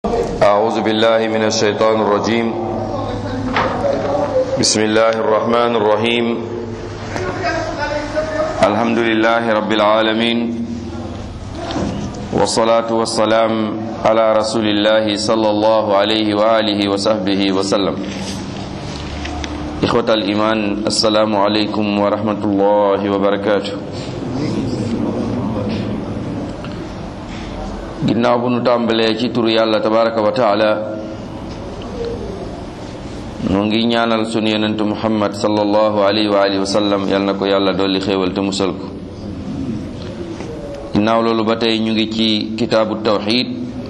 أعوذ بالله من الشيطان الرجيم بسم الله الرحمن الرحيم الحمد لله رب العالمين والصلاة والسلام على رسول الله صلى الله عليه وآله وصحبه وسلم إخوة الإيمان السلام عليكم ورحمة الله وبركاته ginnaaw bu nu tàmbalee ci turu yàlla tabaraka wa taala nu ngi ñaanal sunu yonentu muhammad sallallahu alayhi wa alihi wa sallam yal na ko yàlla dolli xéewal te musal ko ginnaaw loolu ba tey ñu ngi ci kitaabu tawxid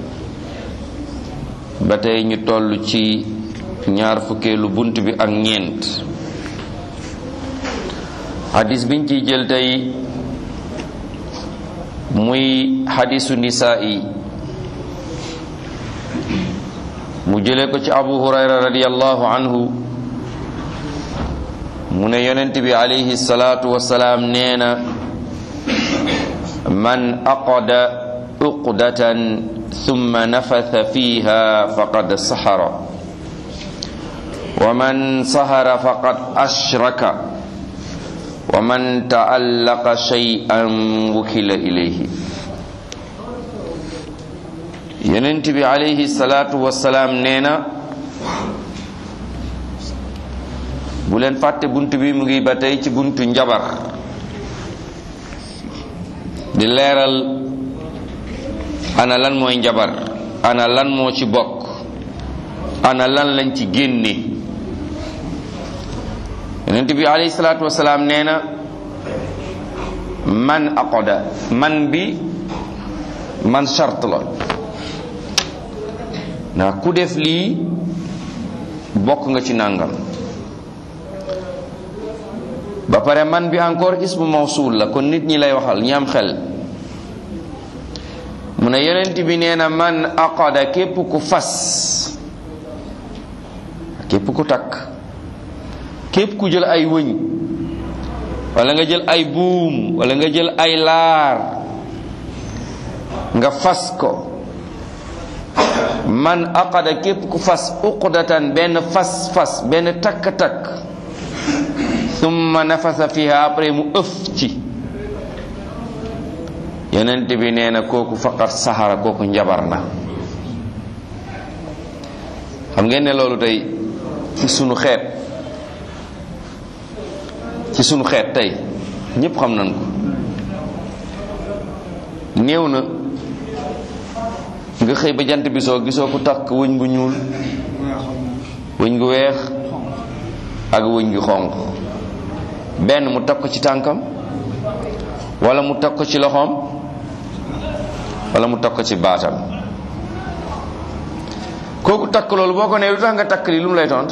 ba tey ñu toll ci ñaar fukkeelu bunt bi ak ñeent hadis biñ ciy jël tey muy xadisu nisaa yi mu jële ko ci abu hurayra radiallahu anhu mu ne yonent bi alayhi salaatu wasalaam nee na man aqada uqdatan thumma nafatha fiha faqad sahara wa man sahara faqad ashraka wa man taallaqa shay'an wukila ilayhi yonent bi alayhi salaatu wasalaam nee na bu leen fàtte bunt bi mu ngi ba tey ci buntu njabar di leeral ana lan mooy njabar ana lan moo ci bokk ana lan lañ ci génne yonent bi alayhi salaatu wasalaam nee na man aqoda man bi man chart la ndax ku def lii bokk nga ci nàngam ba pare man bi encore ismu mawsul la kon nit ñi lay waxal ñi am xel mu ne yonent bi nee na man aqoda képp ku fas képp ku takk képp ku jël ay wëñ wala nga jël ay buum wala nga jël ay laar nga fas ko man aqada képp ku fas uqdatan benn fas fas benn takk-takk summa nafasa fiha après mu ëf ci yonent bi nee na kooku faqat saxara kooku njabar na xam ngeen ne loolu tey ci sunu xeet ci sunu xeet tey ñépp xam nañ ko néew na nga xëy ba jant bi soo gisoo ku takk wëñ gu ñuul wëñ gu weex ak wëñ gu xonq benn mu takk ko ci tànkam wala mu takk ko ci loxoom wala mu takk ko ci baatam kooku takk loolu boo ko nee lu tax nga takk li lu mu lay tont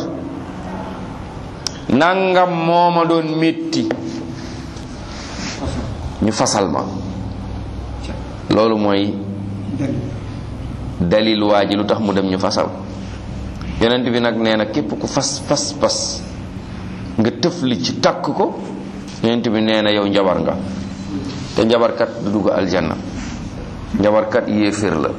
nangam moo ma doon métti ñu fasal ma loolu mooy dalil waa ji lu tax mu dem ñu fasal yonent bi nag nee na képp ku fas fas fas nga tëfli ci takk ko yonent bi nee na yow njabar nga te njabarkat du dugg aljanna njabarkat yéeféer la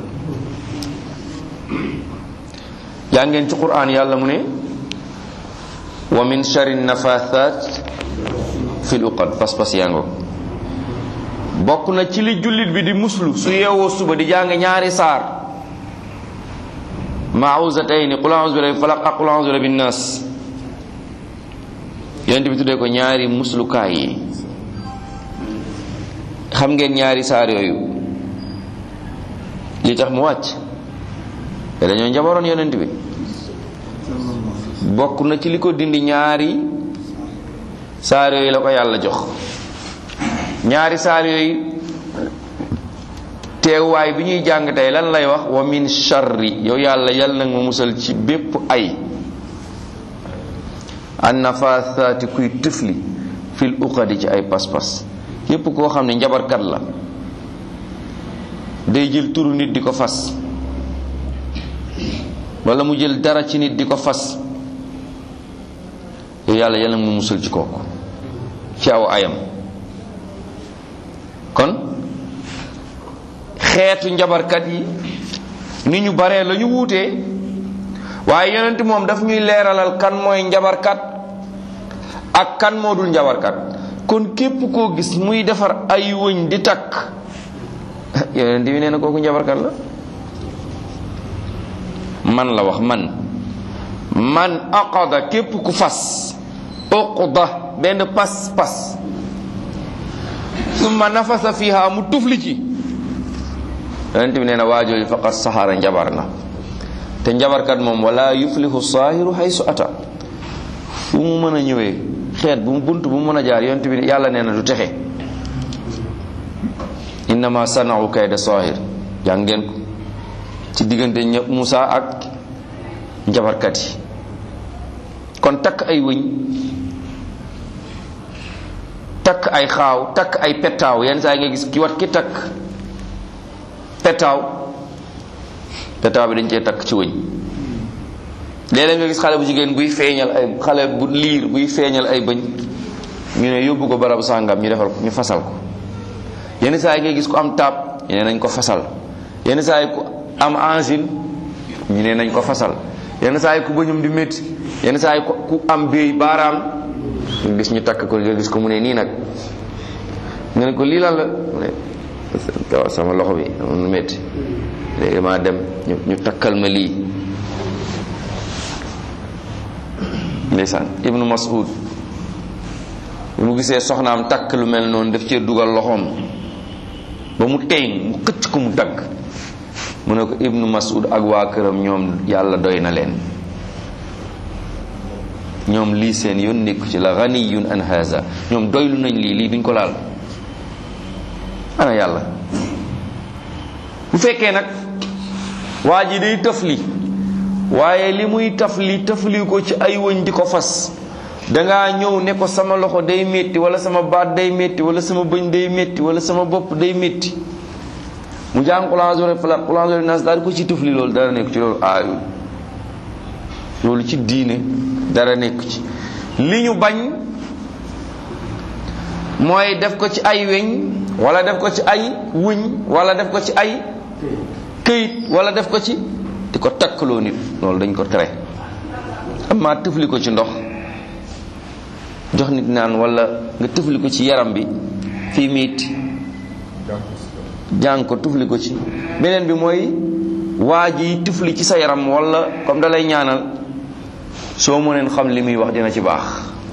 yaa ngeen ci quraan yàlla mu ne wa min shari nafathat fil uqad pas-pas yaa ngoog bokk na ci li jullit bi di muslu su yeewoo suba di jàng ñaari saar maawuzatayni qul a'udhu bi rabbil falaq ak qul a'udhu bi rabbin nas yonent bi tuddee ko ñaari muslukaay yi xam ngeen ñaari saar yooyu li tax mu wàcc te dañoo njabaroon yonent bi bokk na ci li ko dindi ñaari saar yooyu la ko yàlla jox ñaari saar yooyu teewaay bi ñuy jàng tey lan lay wax wa min sharri yow yàlla yàlla nag ma musal ci bépp ay an nafasaati kuy tëfli fil uqadi ci ay pas-pas képp koo xam ne njabarkat la day jël turu nit di ko fas wala mu jël dara ci nit di ko fas yow yàlla yàlla mu musal ci kooku ci aw ayam kon xeetu njabarkat yi ni ñu baree la ñu wuutee waaye yonent moom daf ñuy leeralal kan mooy njabarkat ak kan moo dul njabarkat kon képp koo gis muy defar ay wëñ di takk yonent bi nee na kooku njabarkat la man la wax man man aqada képp ku fas uqda benn pas pas summa nafasa fiha mu tufli ci yonent bi nee na waajooju faqad saxara njabar na te njabarkat moom wala yuflihu saahiru haysu ata fu mu mën a ñëwee xeet bu mu bunt bu mu mën a jaar yonent bi yàlla nee na du texe innama sanau kayda saahir jàng ngeen ko ci diggante ñëpp Musa ak njabarkat yi kon takk ay wëñ takk ay xaaw takk ay pettaaw yenn saa yi nga gis ki wat ki takk pettaaw pettaaw bi dañ cee takk ci wëñ léeg-léeg nga gis xale bu jigéen buy feeñal ay xale bu liir buy feeñal ay bëñ ñu ne yóbbu ko barab sàngam ñu defal ko ñu fasal ko yenn saa yi nga gis ku am taab ñu ne nañ ko fasal yenn saa yi ku am angine ñu ne nañ ko fasal yenn saa yi ku bëñum di métti yenn saa yi ku am béy baaraam nga gis ñu takk ko nga gis ko mu ne nii nag nga ne ko lii lan la mu ne waaw sama loxo bi am nu métti léegi maa dem ñu ñu takkal ma lii ndeysaan ibnu mas'ud bi mu gisee soxnaam takk lu mel noonu daf cee dugal loxoom ba mu teeñ mu xëcc ko mu dagg mu ne ko ibnu mas'ud ak waa këram ñoom yàlla doy na leen ñoom lii seen yoon nekku ci la ganiyun an haza ñoom doylu nañ lii lii duñ ko laal ana yàlla bu fekkee nag waa ji day tëfli waaye li muy tafli tafli ko ci ay wëñ di ko fas dangaa ñëw ne ko sama loxo day métti wala sama baat day métti wala sama bëñ day métti wala sama bopp day métti mu jàng xulaasore fala xulaasore nas daal di ko ci tufli loolu dara nekk ci loolu aayul loolu ci diine dara nekk ci li ñu bañ mooy def ko ci ay weñ wala def ko ci ay wuñ wala def ko ci ay këyit wala def ko ci di ko takkaloo nit loolu dañ ko tere amma tufli ko ci ndox jox nit naan wala nga tufli ko ci yaram bi fii miit jàng ko tufli ko ci beneen bi mooy waa ji tufli ci sa yaram wala comme da lay ñaanal soo mëneen xam li muy wax dina ci baax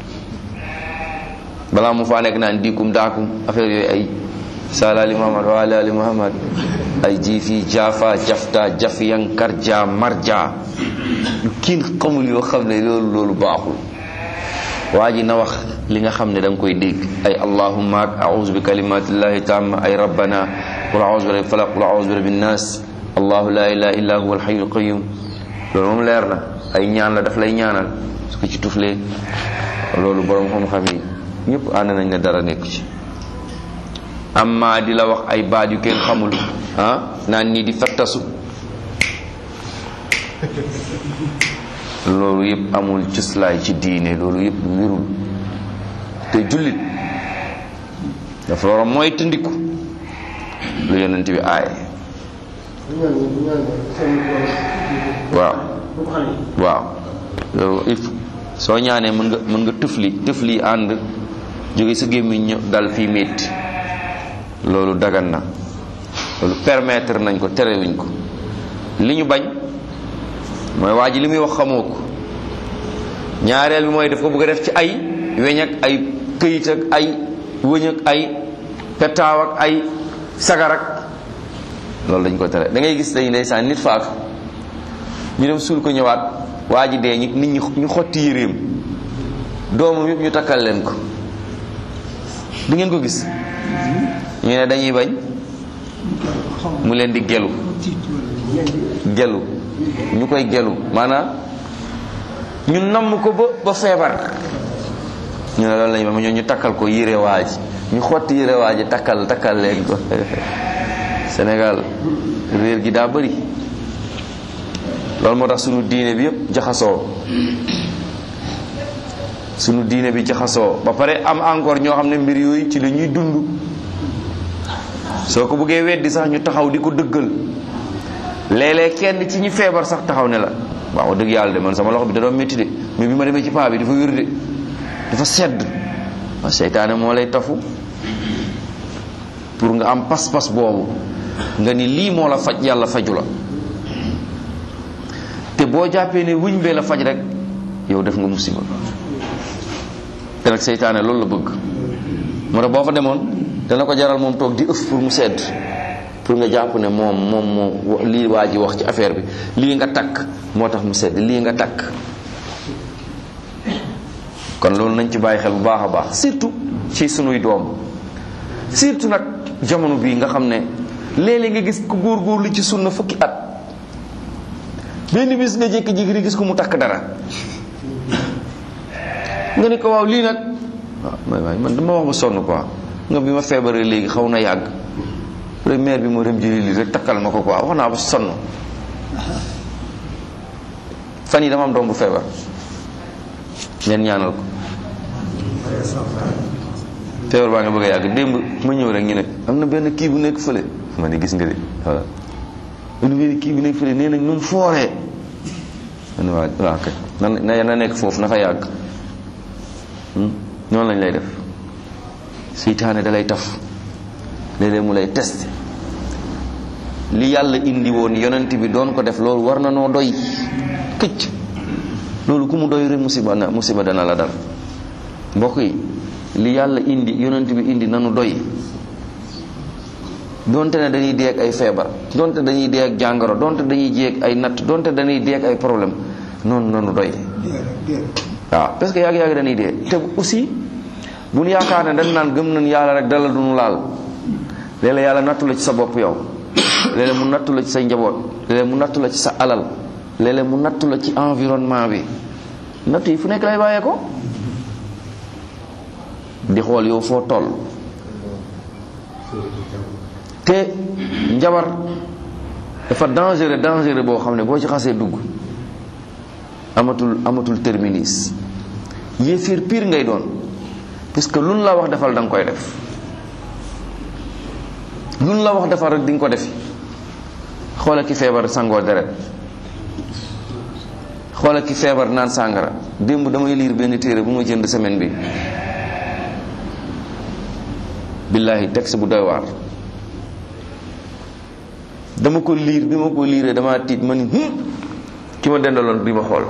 balaa mu faa nekk naan diikum daakum affaire yooyu ay sala ali muhammad wa ala ali muhammad ay jiifi jaafa jafta jafiyan karja marja lu kiin xamul yoo xam ne loolu loolu baaxul waa ji na wax li nga xam ne da nga koy dégg ay allahumma ak a'udhu bi kalimatillahi tamma ay rabbana qul a'udhu bi rabbil falaq qul a'udhu bi rabbin nas allahu la ilaha illa huwa alhayyul qayyum loolu moom leer na ay ñaan la daf lay ñaanal su ko ci tuflee loolu borom xam-xam yi ñëpp ànd nañ ne dara nekk ci amma di la wax ay baat yu kenn xamul ah naan nii di fattasu loolu yëpp amul cëslaay ci diine loolu yëpp wirul te jullit dafa war a mooy tëndiku lu yonent bi aaye waaw waaw loolu if soo ñaanee mën nga mën nga tëfli tëfli ànd jóge sa gémmiñ ñëw dal fii métti loolu dagan na loolu permettre nañ ko terewuñ ko li ñu bañ mooy waa ji li muy wax xamoo ko ñaareel bi mooy daf ko bëgg a def ci ay weñ ak ay këyit ak ay wëñ ak ay petaaw ak ay sagar ak loolu dañ ko tere da ngay gis dañu ndeysaan nit faatu ñu dem suul ko ñëwaat waa ji dee nit ñi ñu xotti yéreem doomam yëpp ñu takkal leen ko du ngeen ko gis ñu ne dañuy bañ mu leen di gelu gelu ñu koy gelu maanaam ñu namm ko ba ba feebar ñu ne loolu lañu ba ñu takkal ko yére waa ji ñu xotti yére waa ji takkal takkal leen ko Sénégal réer gi daa bëri loolu moo tax sunu diine bi yëpp jaxasoo sunu diine bi jaxasoo ba pare am encore ñoo xam ne mbir yooyu ci la ñuy dund soo ko bëggee weddi sax ñu taxaw di ko dëggal léeg-léeg kenn ci ñi feebar sax taxaw ne la waaw dëgg yàlla de man sama loxo bi da doon métti de mais bi ma demee ci paa bi dafa wér de dafa sedd waaw seytaane moo lay tafu pour nga am pas-pas boobu nga ni lii moo la faj yàlla faju la te boo jàppee ne wuñ bee la faj rek yow def nga musiba te nag seytaane loolu la bëgg moo tax boo fa demoon dana ko jaral moom toog di ëf pour mu sedd pour nga jàpp ne moom moom moom lii waa ji wax ci affaire bi lii nga takk moo tax mu sedd lii nga takk kon loolu nañ ci bàyyi xel bu baax a baax surtout ci sunuy doom surtout nag jamono bii nga xam ne léeg-léeg nga gis ku góorgóorlu ci sunna fukki at benn bis nga jékki-jékki di gis ko mu takk dara nga ne ko waaw lii nag waaw may waay man dama wax ba sonn quoi nga bi ma feebaree léegi xaw na yàgg première bi moo dem jëli lii rek takkal ma ko quoi wax naa ba sonn fan yi dama am doom bu feebar ngeen ñaanal ko feebar baa nga bëgg a yàgg démb ma ñëw rek ñu ne am na benn kii bu nekk fële ma ne gis nga de voilà am na benn kii bu nekk fële nee nañ noonu fooree ma ne waa waa kay na na nekk foofu na fa yàgg noonu lañ lay def seytaane da lay taf léeg-léeg mu lay test li yàlla indi woon yonent bi doon ko def loolu war na noo doy këcc loolu ku mu doy rek musiba na musiba dana la dal mbokk yi li yàlla indi yonent bi indi nanu doy donte ne dañuy dee ak ay feebar donte dañuy dee ak jàngoro donte dañuy dee ak ay natt donte dañuy dee ak ay problème noonu nanu doy waaw parce que yàgg-yàgg dañuy dee te aussi bu ñu yaakaar ne dañ naan gëm nañ yàlla rek dala duñu laal léeg-léeg yàlla nattu la ci sa bopp yow léeg-léeg mu nattu la ci say njaboot léeg-léeg mu nattu la ci sa alal léeg-léeg mu nattu la ci environnement bi nattu yi fu nekk lay bàyyee ko di xool yow foo toll te njabar dafa dangereux dangereux boo xam ne boo ci xasee dugg amatul amatul terminus yéefiir pire ngay doon parce que luñ la wax defal da nga koy def luñ la wax defal rek di nga ko defi xoola ki feebar sangoo deret xoola ki feebar naan sàngara démb damay liir benn téere bu ma jënd semaine bi billahi texte bu doy waar dama ko liir bi ma ko liiree dama tiit ma ni ki ma dendaloon bi ma xool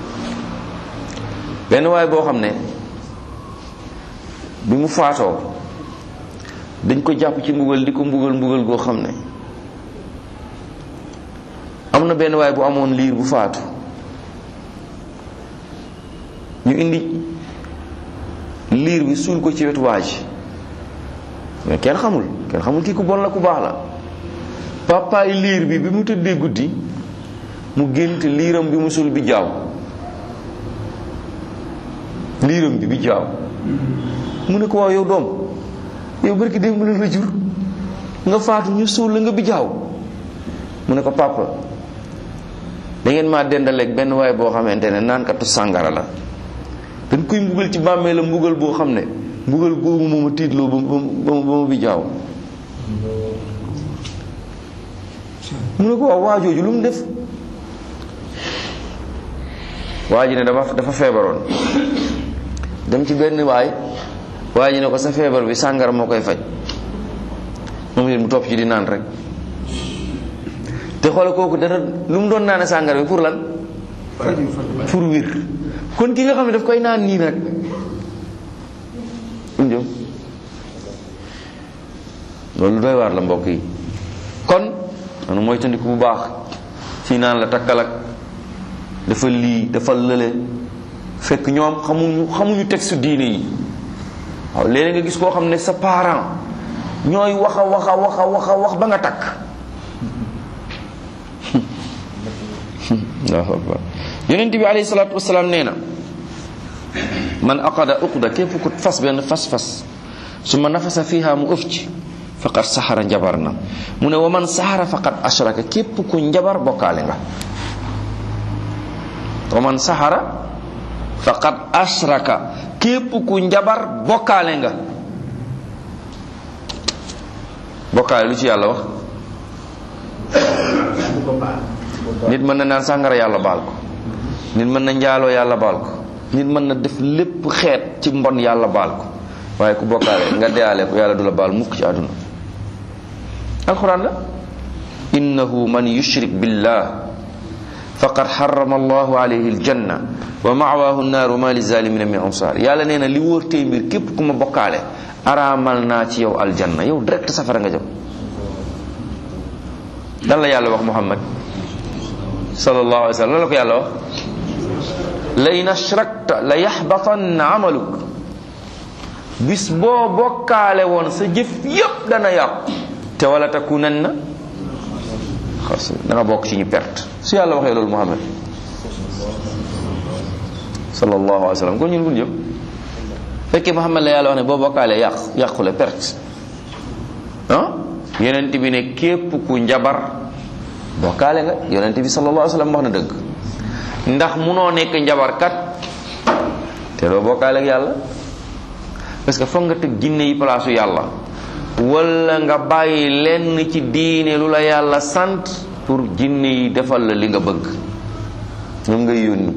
benn waay boo xam ne bi mu faatoo dañ ko jàpp ci mbugal di ko mbugal mbugal goo xam ne am na benn waay bu amoon liir bu faatu ñu indi liir bi suul ko ci wetu waa ji mais kenn xamul kenn xamul kii ku bon la ku baax la papaay liir bi bi mu tëddee guddi mu gént liiram bi mu suul bi jaaw liiram bi bi jaaw mu ne ko waaw yow doom yow barki démb la la jur nga faatu ñu suul la nga bi jaaw mu ne ko papa da ngeen maa dendaleeg benn waay boo xamante ne naankatu sàngara la dañ koy mbugal ci bàmmee la mbugal boo xam ne mbugal googu moo ma tiitloo ba ba ba ma bi jaaw mu ne ko waaw waa jooju lu mu def waa ji ne dafa dafa feebaroon dem ci benn waay waa ji ne ko sa feebar bi sàngara moo koy faj moom it mu topp ci di naan rek te xoolal kooku dara lu mu doon naane sàngara bi pour lan pour wir kon ki nga xam ne daf koy naan nii nag um jëm loolu doy waar la mbokk yi kon nanu mooy tandiku bu baax ci naan la takkal ak dafa lii dafa lële fekk ñoom xamuñu xamuñu texte diine yi waaw léeg nga gis koo xam ne sa parent ñooy wax a wax a wax a wax a wax ba nga takk allahu akbar yonent bi alayhi salaatu wasalaam nee na man aqada uqda képp ku fas benn fas-fas su ma nafasa fiha mu ëf ci faqad saxara njabar na mu ne wa man saxara faqad ashraka képp ku njabar bokkaale nga wa man saxara faqad ashraka képp ku njabar bokkaale nga bokkaale lu ci yàlla wax nit mën na naan sàngara yàlla baal ko nit mën na njaaloo yàlla baal ko nit mën na def lépp xeet ci mbon yàlla baal ko waaye ku bokkaale nga deyaale ko yàlla du la baal mukk ci àdduna alquran la innahu man yushrik billah faqad xarama allahu alayhi aljanna wa ma'waahu nnaar wa ma lizalimina min ansar yàlla nee na li wóor tey mbir képp ku ma bokkaale araamal naa ci yow aljanna yow direct safara nga jëm lan la yàlla wax muhammad sallallahu alayhi wa sallam lan la ko yàlla wax la in ashrakta la yaxbatanna amaluk bis boo bokkaale woon sa jëf yépp dana yàqu te wala takunanna xas da nga bokk ci ñu perte su yàlla waxee loolu muhammad sallallahu alayhi wa sallam kon ñun bu ñu jëm fekkee muhammad la yàlla wax ne boo bokkaalee yàq yàqule perte ah yonent bi ne képp ku njabar bokkaale nga yonent bi sallallahu alayhi wa sallam wax na dëgg ndax munoo nekk njabarkat te doo bokkaale ak yàlla parce que foog nga teg jinne yi palaasu yàlla wala nga bàyyi lenn ci diine lu la yàlla sant pour jinne yi defal la li nga bëgg ñoom ngay yónni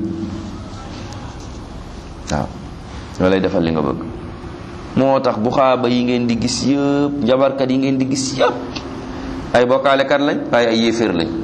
waaw ñoo lay defal li nga bëgg moo tax bu xaaba yi ngeen di gis yëpp njabarkat yi ngeen di gis yëpp ay bokkaalekat lañ waaye ay yéeféer lañ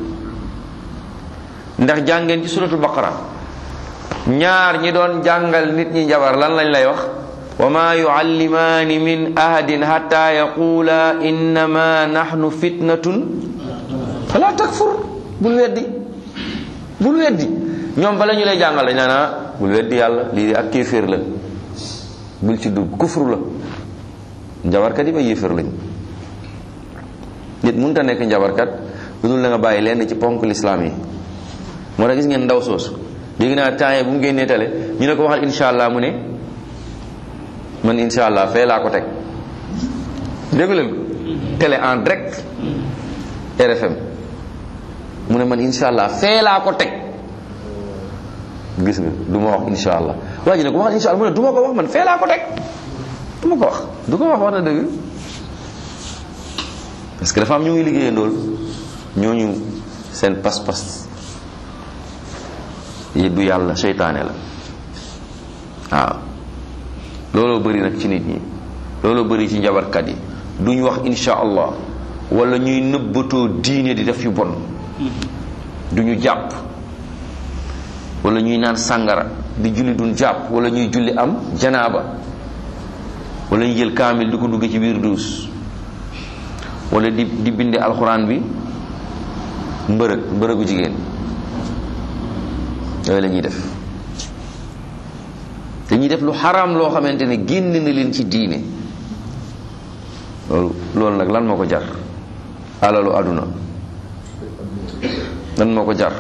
ndax jàngeen ci suratul baqara ñaar ñi doon jàngal nit ñi njabar lan lañ lay wax wa ma yuallimaani min ahadin hatta yaqula innama nahnu fitnatun fala takfur bul weddi bul weddi ñoom bala ñu lay jàngal dañ naan bul weddi yàlla lii ak kéeféer la bul ci dugg kufru la njabarkat yi ba yéeféer lañ nit mënta nekk njabarkat lu dul na nga bàyyi lenn ci ponk lislaam yi moo tax gis ngeen ndaw soosu léegi naa temps yi bu mu génnee télé ñu ne ko waxal insha allah mu ne man insha allah fee laa ko teg déggu leen ko télé en direct RFM mu ne man insha allah fee laa ko teg gis nga du ma wax insha allah waa ji ne ko waxal insha allah mu ne du ma ko wax man fee laa ko teg du ma ko wax du ko wax wax na dëgg parce que dafa am ñu ngi liggéeyee ndool ñooñu seen pas-pas yi du yàlla seytaane la waaw looloo bëri nag ci nit ñi looloo bëri ci njabarkat yi duñ wax insha allah wala ñuy nëbbatoo diine di def yu bon duñu jàpp wala ñuy naan sàngara di julli duñ jàpp wala ñuy julli am janaaba wala ñu jël kaamil di ko dugg ci biir duus wala di di binde alxuraan bi mbërëg mbërëgu jigéen yooyu la ñuy def dañuy def lu xaraam loo xamante ne génn na leen ci diine loolu loolu nag lan moo ko jar alalu àdduna lan moo ko jar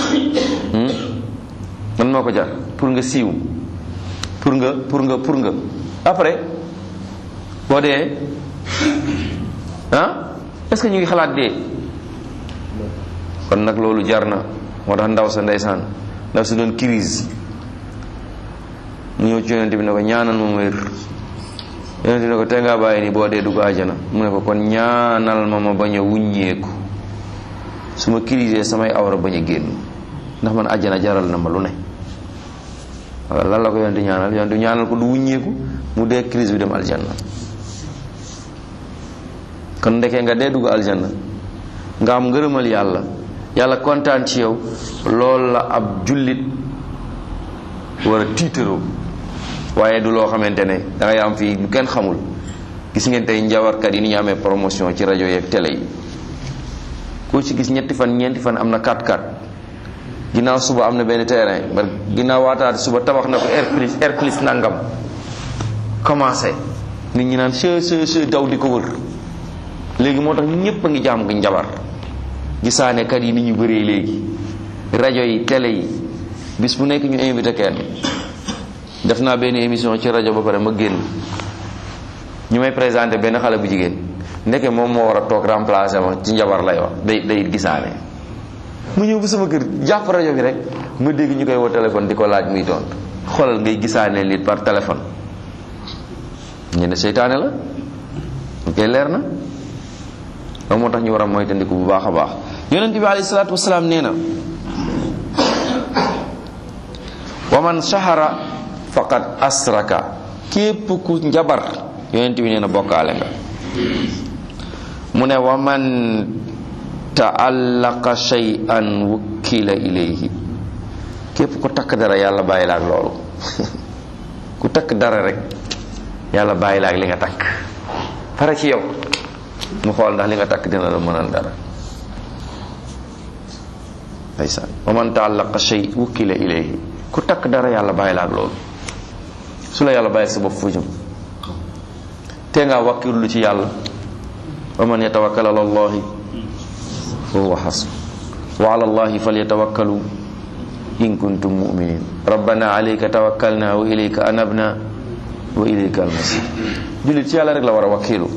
lan moo ko jar pour nga siiw pour nga pour nga pour nga après boo dee ah est-ce que ñu ngi xalaat dee kon nag loolu jar na moo tax ndaw sa ndeysaan ndaw sa doon crise mu ñëw ci yonent bi ne ko ñaanal ma ma wér yonent bi ne ko te ngaa bàyyi ni boo dee dugg àjjana mu ne ko kon ñaanal ma ma bañ a wuññeeku su ma crise samay awra bañ a génn ndax man àjjana jaral na ma lu ne waaw lan la ko yonent ñaanal yonent ñaanal ko du wuññeeku mu dee crise bi dem aljanna kon ndeke nga dee dugg aljanna nga am ngërëmal yàlla yàlla kontaan ci yow loolu la ab jullit war a tiitaroo waaye du loo xamante ne da ngay am fii lu kenn xamul gis ngeen tey njawarkat yi ni ñu amee promotion ci rajo yeeg télé yi koo ci gis ñetti fan ñeenti fan am na 4-4 ginnaaw suba am na benn terrain ba ginnaaw waataati suba tabax na ko air plus air plus nangam commencé nit ñi naan che che che daw di ko wër léegi moo tax ñëpp a ngi jaam nga njabar gisaane kat yi ni ñu bëree léegi rajo yi télé yi bis bu nekk ñu invité kenn def naa benn émission ci rajo ba pare ma génn ñu may présenté benn xale bu jigéen ndeke moom moo war a toog remplacé ma ci njabar lay wax day day gisaane mu ñëw ba sama kër jàpp rajo bi rek ma dégg ñu koy woo téléphone di ko laaj muy tontu xoolal ngay gisaane nit par téléphone ñu ne seytaane la ok leer na loolu moo tax ñu war a moytandiku bu baax a baax yonent bi alayhi salaatu wasalaam nee na wa man shahara faqad asraka képp ku njabar yonent bi nee na bokkaale nga mu ne wa man taallaqa shay'an wukkila ilayhi képp ku takk dara yàlla bàyyi la ak loolu ku takk dara rek yàlla bàyyi la ak li nga takk pare ci yow mu xool ndax li nga takk dina la mënal dara ndeysaan wa man taallaqa shay wukkila ilayhi ku takk dara yàlla bàyyi la ak loolu su la yàlla bàyyi sa bopp fu jëm te ngaa wakkirlu ci yàlla wa man yatawakkal ala allahi fa huwa hasbu wa ala allahi falyatawakkalu in kuntum muminin rabbana alayka tawakkalna wa ilayka anabna wa ilayka almasir jullit ci yàlla rek la war a wakkilu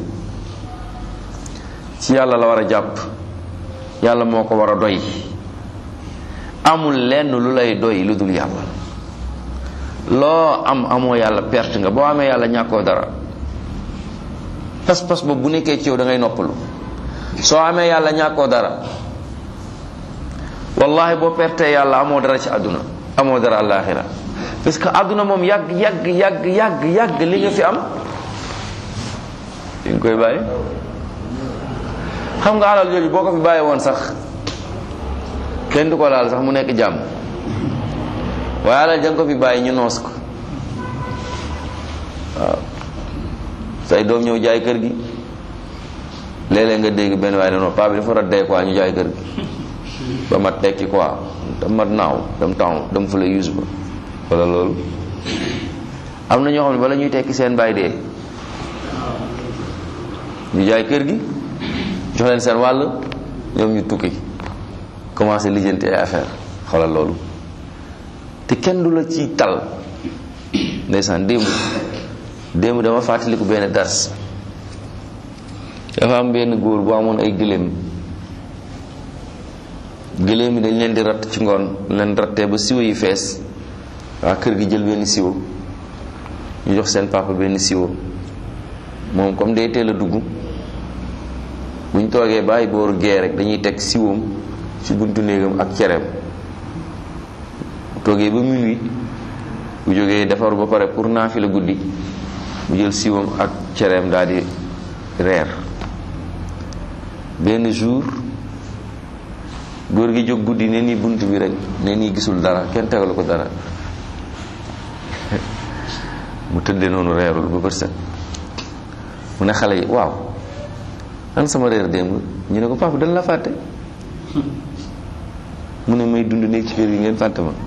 ci yàlla la war a jàpp yàlla moo ko war a doy amul lenn lu lay doy lu dul yàlla loo am amoo yàlla perte nga boo amee yàlla ñàkkoo dara pas-pas boobu bu nekkee ci yow da ngay noppalu soo amee yàlla ñàkkoo dara wallahi boo pertee yàlla amoo dara ci àdduna amoo dara àllaaxira parce que àdduna moom yàgg yàgg yàgg yàgg yàgg li nga fi am di nga koy bàyyi xam nga alal jooju boo ko fi bàyyi woon sax kenn du ko laal sax mu nekk jàmm waaye alal ja nga ko fi bàyyi ñu noos ko waaw say doom ñëw jaay kër gi léeg-léeg nga dégg benn waaye non paa bi dafa war a dee quoi ñu jaay kër gi ba ma tekki quoi dam ma naaw dam taw dam fa la use ba wala loolu am na ñoo xam ne bala ñuy tekki seen baay dee ñu jaay kër gi jox leen seen wàll ñoom ñu tukki commencé lijjanti ay affaire xoolal loolu te kenn du la ci tal ndeysaan démb démb dama fàttaliku benn dars dafa am benn góor bu amoon ay gëléem gëléem yi dañ leen di ratt ci ngoon leen rattee ba siwo yi fees waa kër gi jël benn siwo ñu jox seen papa benn siwo moom comme day teel a dugg bu ñu toogee bàyyi booru gee rek dañuy teg siwoom ci buntu néegam ak cereem bu toogee ba minuit bu jógee defaru ba pare pour naafi la guddi mu jël siwoom ak cereem daal di reer benn jour góor gi jóg guddi ne nii bunt bi rek ne nii gisul dara kenn tegalu ko dara mu tëddee noonu reerul ba bët set mu ne xale yi waaw an sama reer démb ñu ne ko papa dañ la fàtte mu ne may dund nekk ci kër gi ngeen fàtte ma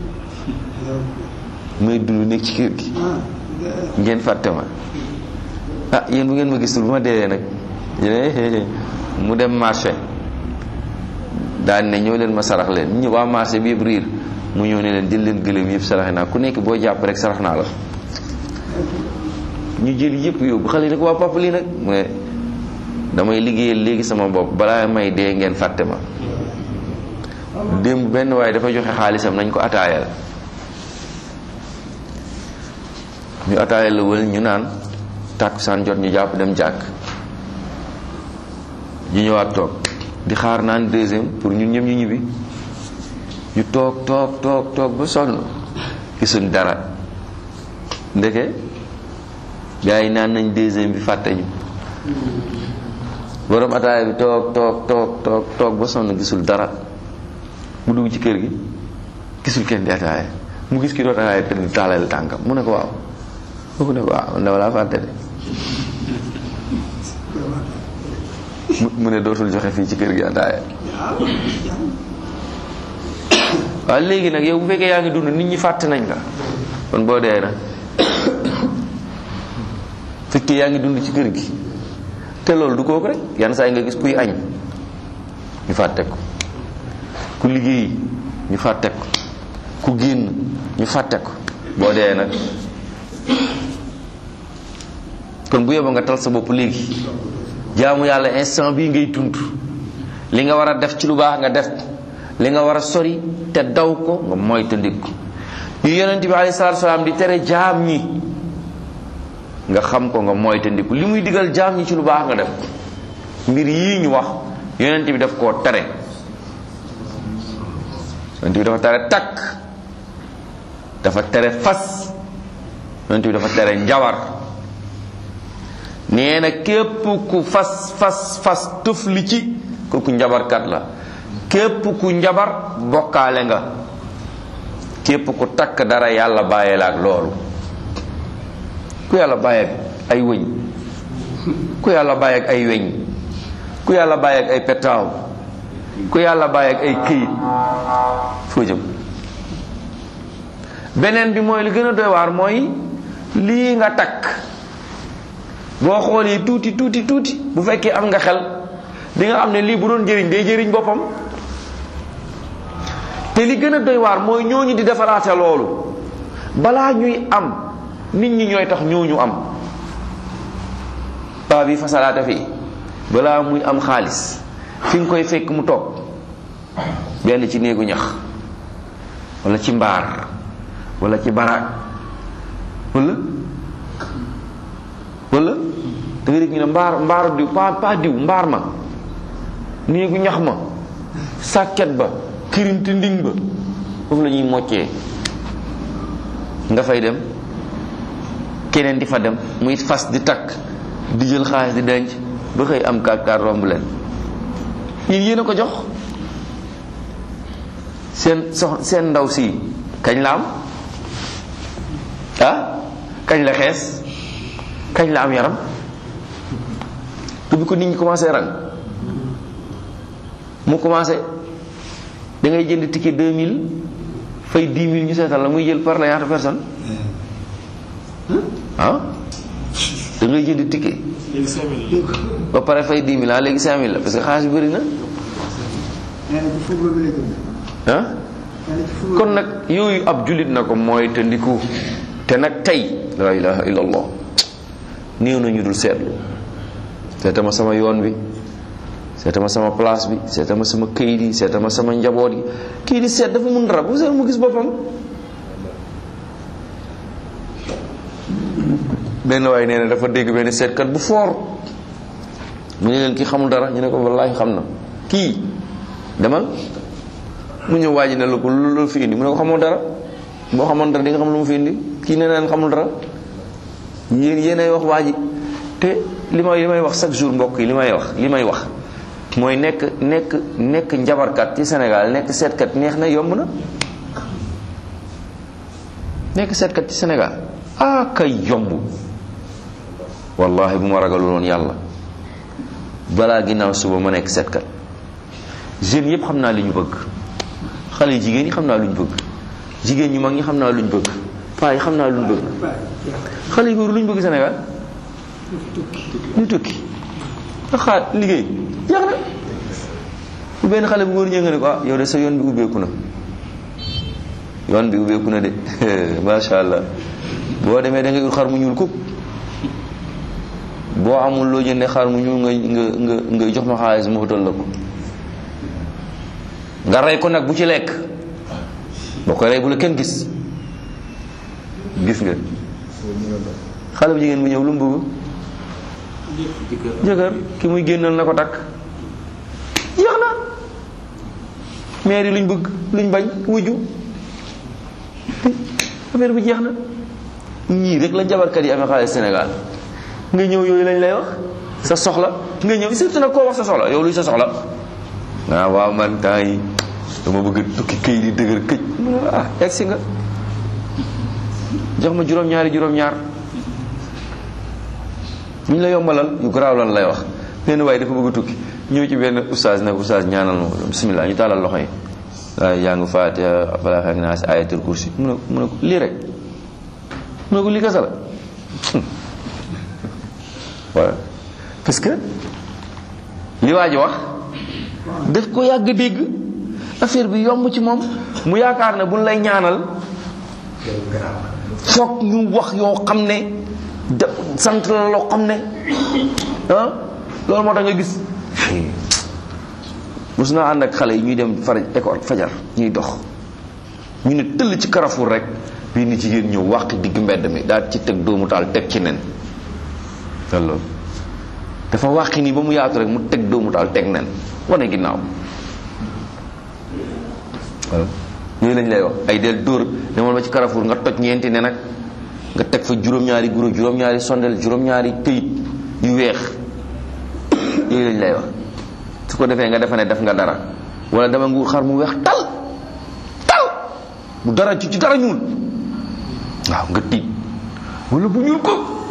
may dund nekk ci kër gi ngeen fàtte ma ah yéen bu ngeen ma gisul bu ma deewee nag mu dem marché daan ne ñëw leen ma sarax leen ñu waa marché bi yëpp riir mu ñëw ne leen jël leen gëléem yëpp saraxe naa ku nekk boo jàpp rek sarax naa la ñu jël yëpp yóbbu xale yi nag waa papa lii nag mu ne damay liggéeyal léegi sama bopp balaa may dee ngeen fàtte ma démb benn waaye dafa joxe xaalisam nañ ko ataayal ñu ataayal la wël ñu naan tàkkusaan jot ñu jàpp dem jàkk ñu ñëwaat toog di xaar naan deuxième pour ñun ñëpp ñu ñibbi ñu toog toog toog toog ba sonn gisuñ dara ndeke gars yi naan nañ deuxième bi fàtte ñu borom ataaya bi toog toog toog toog toog ba sonn gisul dara mu dugg ci kër gi gisul kenn di ataaya mu gis ki doon ataaya te di taalal tànkam mu ne ko waaw kooku ne ko waaw dama laa fàtte de mu ne dootul joxe fii ci kër gi ataaya waaw léegi nag yow bu fekkee yaa ngi dund nit ñi fàtte nañ la kon boo dee na fekkee yaa ngi dund ci kër gi te loolu du kooku rek yenn saa yi nga gis kuy añ ñu fàtte ko ku liggéey ñu fàtte ko ku génn ñu fàtte ko boo dee nag kon bu yóbbu nga tal sa bopp léegi jaamu yàlla instant bii ngay dund li nga war a def ci lu baax nga def li nga war a sori te daw ko nga moytandik ko yu yonent bi alayhi salaatu salaam di tere jaam ñi nga xam ko nga moytandiku li muy digal jaam ñi ci lu baax nga def mbir yii ñu wax yonent bi daf koo tere yonent bi dafa tere takk dafa tere fas yonent bi dafa tere njabar nee na képp ku fas fas fas tëfli ci kooku njabarkat la képp ku njabar bokkaale nga képp ku takk dara yàlla bàyyee la ak loolu ku yàlla bàyyee ak ay wëñ ku yàlla bàyyee ak ay weñ ku yàlla bàyyee ak ay petaaw ku yàlla bàyyee ak ay këyit foo jëm beneen bi mooy li gën a doy waar mooy lii nga takk boo xoolee tuuti tuuti tuuti bu fekkee am nga xel di nga xam ne lii bu doon jëriñ day jëriñ boppam te li gën a doy waar mooy ñooñu di defaraate loolu balaa ñuy am nit ñi ñooy tax ñooñu am paa bi fasalaate fii balaa muy am xaalis fi nga koy fekk mu toog benn ci néegu ñax wala ci mbaar wala ci baraag wala wala da nga dégg ñu ne mbaar mbaaru diw pa pa diw mbaar ma néegu ñax ma sàkket ba kirinti nding ba foofu la ñuy moccee nga fay dem keneen di fa dem muy fas di takk di jël xaalis di denc ba xëy am kàkkaar romb leen yéen yéen a ko jox seen sox seen ndaw si kañ la am ah kañ la xees kañ la am yaram du bi ko nit ñi commencé rang mu commencé da ngay jënd ticket 2000 fay 10 000 ñu seetal la muy jël par la ñaata personne ah da ngay jënd ticket ba pare fay 10 000 ah léegi 5000 la parce que xaalis bi bëri na ah kon nag yooyu ab jullit na ko mooy te ndiku te nag tey la ilaha illallah néew na ñu dul seetlu seetama sama yoon bi seetama sama place bi seetama sama këyit yi seetama sama njaboot yi kii di seet dafa mun dara bu seet mu gis boppam benn waay nee na dafa dégg benn seetkat bu foor mu ne leen kii xamul dara ñu ne ko wallaahi xam na kii demal mu ñëw waa ji ne la ko lu la fi indi mu ne ko xamoo dara boo xamoon dara di nga xam lu mu fi indi kii nee na leen xamul dara yéen yéenay wax waa ji te li may li may wax chaque jour mbokk yi li may wax li may wax mooy nekk nekk nekk njabarkat ci Sénégal nekk seetkat neex na yomb na nekk seetkat ci Sénégal ah kay yomb wallahi bu ma ragaloon yàlla balaa ginnaaw suba ma nekk seetkat jeunes yëpp xam naa li ñu bëgg xale yi jigéen ñi xam naa lu ñu bëgg jigéen ñi mag ñi xam naa lu ñu bëgg paa yi xam naa lu ñu bëgg xale yi góor lu ñu bëgg Sénégal ñu tukki nga xaat liggéey jeex na bu benn xale bu góor ñëw nga ne ko ah yow de sa yoon bi ubbeeku na yoon bi ubbeeku na de macha allah boo demee da ngay ut xar mu ñuul kuk boo amul loo jëndee xar mu ñuul nga nga nga nga jox ma xaalis ma utal la ko nga rey ko nag bu ci lekk boo ko rey bu la kenn gis gis nga xale bu jigéen bu ñëw lu mu bëgg jëkkër ki muy génnal na ko takk jeex na maire yi luñ bëgg luñ bañ wujju affaire bi jeex na ñii rek la jabarkat yi amee xaalis Sénégal nga ñëw yooyu lañ lay wax sa soxla nga ñëw surtout nag koo wax sa soxla yow luy sa soxla ah waaw man temps yi dama bëgg tukki këy di dëgër këj mu ne ah egg si nga jox ma juróom-ñaari juróom-ñaar bu ñu la yombalal yu garaaw lan lay wax benn waaye dafa bëgg tukki ñëw ci benn oustaz ne oustaz ñaanal ma bismillah ñu tàllal loxo yi waaye jàng faatiha fala xeeg naa si ayatul kursi mu ne mu ne ko lii rek mu ne ko lii kasa la voilà parce que li waa ji wax daf ko yàgg dégg affaire bi yomb ci moom mu yaakaar ne buñ lay ñaanal foog ñu wax yoo xam ne de sant la loo xam ne ah loolu moo tax nga gis mos naa ànd ak xale yi ñuy dem fara école fajar ñuy dox ñu ne tëll ci Carrefour rek bii ni jigéen ñëw wàq digg mbedd mi daal ci teg doomu taal teg ci nen loolu dafa wàqi nii ba mu yaatu rek mu teg doomu taal teg nen wane ginnaaw yooyu lañ lay wax ay del dóor demal ba ci Carrefour nga toj ñeenti ne nag nga teg fa juróom-ñaari guro juróom-ñaari sondel juróom-ñaari këyit yu weex yooyu lañ lay wax su ko defee nga defe ne def nga dara wala dama ngu xar mu weex tal tal bu dara ci ci dara ñuul waaw nga tiit wala bu ñuul ko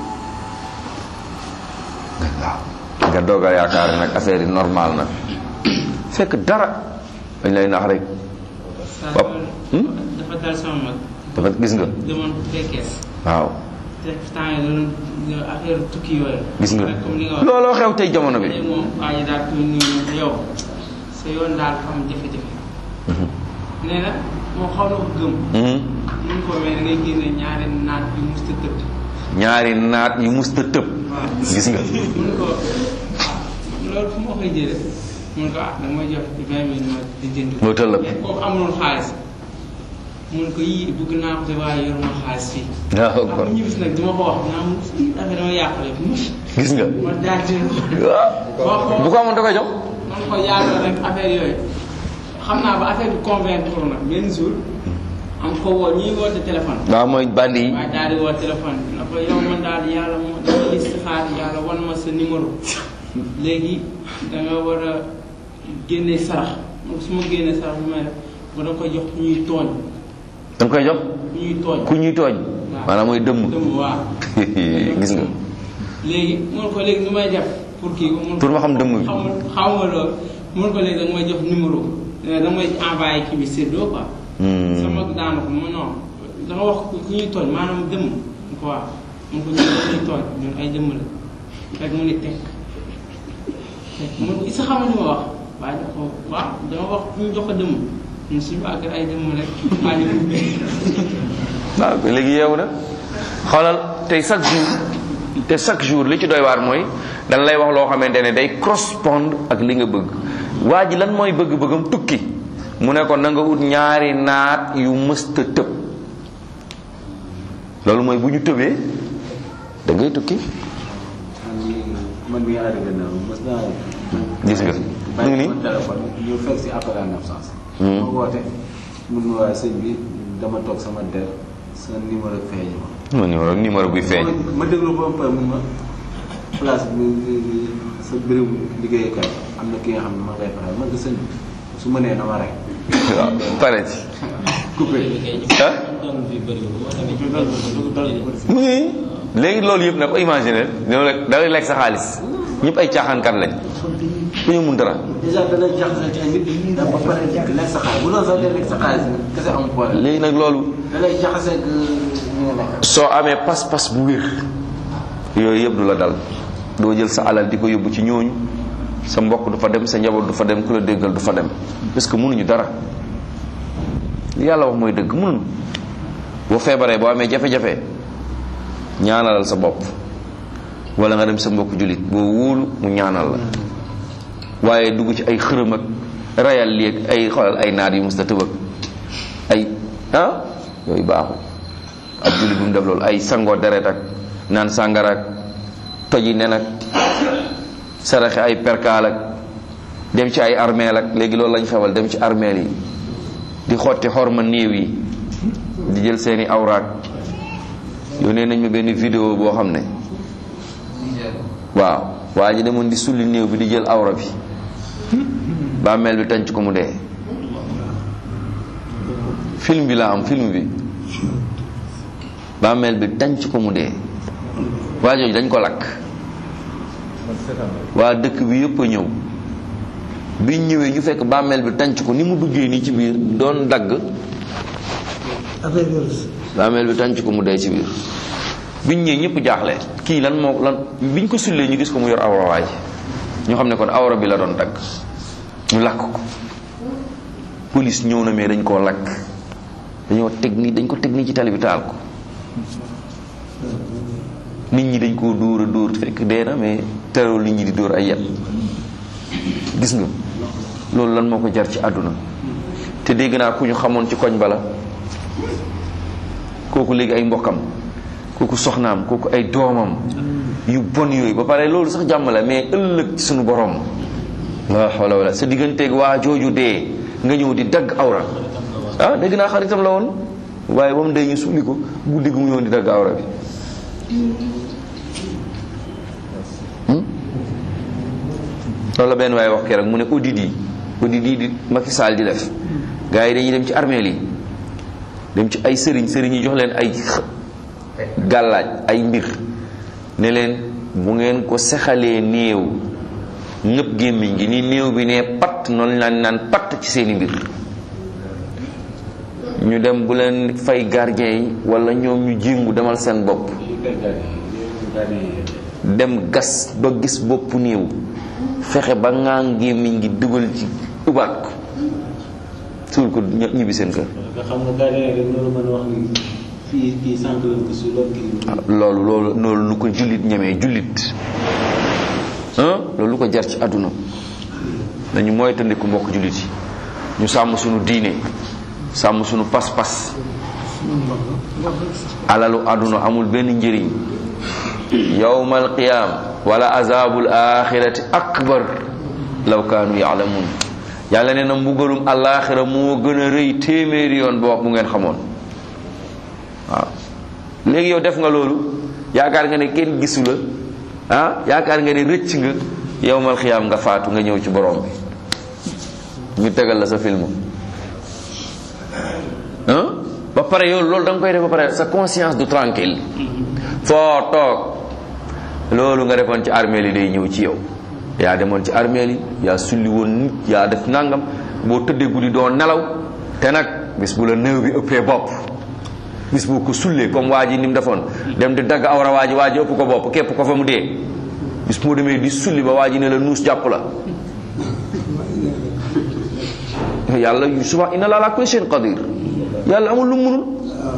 waaw nga doog a yaakaar ne nag affaire yi normal na fekk dara dañ lay nax rek Pap dafa dal sama mag dafa gis nga demoon fekkees waaw te temps yi doon affaire tukki yooyu gis nga comme li nga wax looloo xew tey jamono bi léegi moom waa ji daal koy nuyu yow sa yoon daal dafa am jafe-jafe nee na moom xaw na ko gëm Mhm. mun ko mais da ngay génne ñaari naat yu musta tëdd ñaari naat yu musta tëb waaw gis nga mun ko loolu fu ma koy jëlee mun ko ah da may jox ci vingt mille ma di jënd moo tëllëb mais kooku amul xaalis mun ko yii bëgg naa ko te waaye yor ma xaalis fii waaw waaw kon bu ñu gis nag dama ko wax naa mu fii affaire dama yàqule gis nga ma daal di waaw bu ko amoon da koy jox man ko yaatal rek affaire yooyu xam naa ba affaire bi convaincre nag benn jour am ko woo ñuy woote téléphone waaw mooy bandi yi waaye daal di woo téléphone bi na ko yow man daal yàlla moo dama listixaar yàlla wan ma sa numéro léegi da nga war a génne sarax man su ma génnee sarax bu may def ba da koy jox ku ñuy tooñ da nga koy jox ku ñuy tooñ ku ñuy tooñ maanaam mooy dëmm dëmm waaw gis nga léegi mun ko léegi nu may def pour kii ko mun pour ma xam dëmm bi xamul xamuma loolu mun ko léegi da nga may jox numéro da nga may envoyé kii bi séddoo quoi Hmm. sama daana ko mu non da nga wax ku ñuy tooñ maanaam dëmm mu ko waaw mun ko ñun ñuy tooñ ñun ay dëmm la rek mu ni teg teg mun isa xamal li ma wax waaye da ko waaw dama wax ku ñu jox ko dëmm ñun suñu waa kër ay dëmm rek waa ñu waaw léegi yeewu na xoolal tey chaque jour te chaque jour li ci doy waar mooy dañ lay wax loo xamante ne day correspondre ak li nga bëgg waa ji lan mooy bëgg-bëggam tukki mu ne ko na nga ut ñaari naat yu mësta tëb loolu mooy bu ñu tëbee da ngay tukki man mii man mii arrivé na mos naa. gis nga mu ngi nii bàyyi sama téléphone ñu fekk si appel en absence. Hmm. ma woote mun ma waaye sëñ bi dama toog sama der sa numéro feeñ ma. ma numéro numéro buy feeñ ma déglu ba pare mun ma place bi sa béréb liggéeyukaay am na ki nga xam ne ma ngay faral man ko sëñ bi su ma nee na ma rek. waaw pare ci coupé. ah mu ngi léegi loolu yëpp nag ko imaginer ñoo rek da ngay lekk sa xaalis ñëpp ay caaxaankat lañ ku ñu mun dara dèjà da lay jaxase ci ay nit yi ñuy ba pare lekk sa xaalis bu doon sax day lekk sa xaalis kese am problème. léegi nag loolu da lay jaxase ak ñi nga nekk. soo amee pas-pas bu wér yooyu yëpp du la dal doo jël sa alal di ko yóbbu ci ñooñu sa mbokk du fa dem sa njaboot du fa dem ku la déggal du fa dem parce que mënuñu dara li yàlla wax mooy dëgg mënuñu boo feebaree boo amee jafe-jafe ñaanalal sa bopp wala nga dem sa mbokk jullit boo wóolu mu ñaanal la waaye dugg ci ay xërëm ak rayal léeg ay xoolal ay naat yu musta tëbëg ay ah yooyu baaxul ab jullit bu mu def loolu ay sangoo deret ak naan sàngara ak toji nen ak saraxe ay perkaal ak dem ci ay armeel ak léegi loolu lañ xewal dem ci armeel yi di xotti xorma néew yi di jël seeni awraak yónnee nañ ma benn vidéo boo xam ne waaw waa ji demoon di sulli néew bi di jël awra bi bàmmeel bi tànc ko mu dee film bi la am film bi bàmmeel bi tànc ko mu dee waa jooju dañ ko lakk waa dëkk bi yëpp a ñëw biñ ñëwee ñu fekk bàmmeel bi tànc ko ni mu duggee nii ci biir doon dagg bàmmeel bi tànc ko mu dee ci biir biñ ñëwee ñëpp jaaxle kii lan moo lan biñ ko sullee ñu gis ko mu yor awra waay ñu xam ne kon awra bi la doon dagg ñu lakk ko police ñëw na mais dañ koo lakk dañoo teg nii dañ ko teg nii ci tali bi taal ko nit ñi dañ koo dóor a dóor fekk dee na mais terewul nit ñi di dóor ay yet gis nga loolu lan moo ko jar ci àdduna te dégg naa ku ñu xamoon ci koñ bala kooku léegi ay mbokkam kooku soxnaam kooku ay doomam yu bon yooyu ba pare loolu sax jàmm la mais ëllëg ci suñu borom la hawla wala sa digganteeg waa jooju dee nga ñëw di dagg awra ah dégg naa xaritam la woon waaye ba mu dee ñu sulli ko guddi gu mu ñëw di dagg awra bi loolu la benn waaye wax keroog mu ne audit yi audit yi di Macky Sall di def gars yi dañuy dem ci armeel yi dem ci ay sëriñ sëriñ yi jox leen ay gàllaaj ay mbir ne leen bu ngeen ko sexalee néew ñëpp gémmiñ gi ni néew bi ne patt noonu laan naan patt ci seeni mbir ñu dem bu leen fay gardien yi wala ñoom ñu jéngu demal seen bopp dem gas ba gis bopp néew fexe ba ngaa gémmiñ gi dugal ci ubaat ko suul ko ñibbi seen kër nga xam nga gardien rek loolu mën a wax ni fii kii sànq lañ ko si loolu kii loolu loolu loolu lu ko jullit ñemee jullit ah loolu lu ko jar ci àdduna dañu moytandiku mbokk jullit yi ñu sàmm sunu diine sàmm sunu pas-pas alalu àdduna amul benn njëriñ yawmal qiyaam wala azabul axirati akbar law kaanu yaalamun yàlla nee na mbugalum alaxira moo gën a rëy téeméeri yoon boo bu ngeen xamoon waaw léegi yow def nga loolu yaakaar nga ne kenn gisu la ah yaakaar nga ne rëcc nga yawmal xiyaam nga faatu nga ñëw ci borom bi ñu tegal la sa film ah ba pare yow loolu da nga koy def ba pare sa conscience du tranquille foo toog loolu nga defoon ci armeel yi day ñëw ci yow yaa demoon ci armeel yi yaa sulli woon nit yaa def nangam boo tëddee guddi doo nelaw te nag bis bu la néew bi ëppee bopp bis boo ko sullee comme waa ji ni mu defoon dem di dagg awra waa ji waa ji ëpp ko bopp képp ko fa mu dee bis moo demee di sulli ba waa ji ne la nuus jàpp la yàlla suba inna la ala kulli shay'in qadir yàlla amul lu mu munul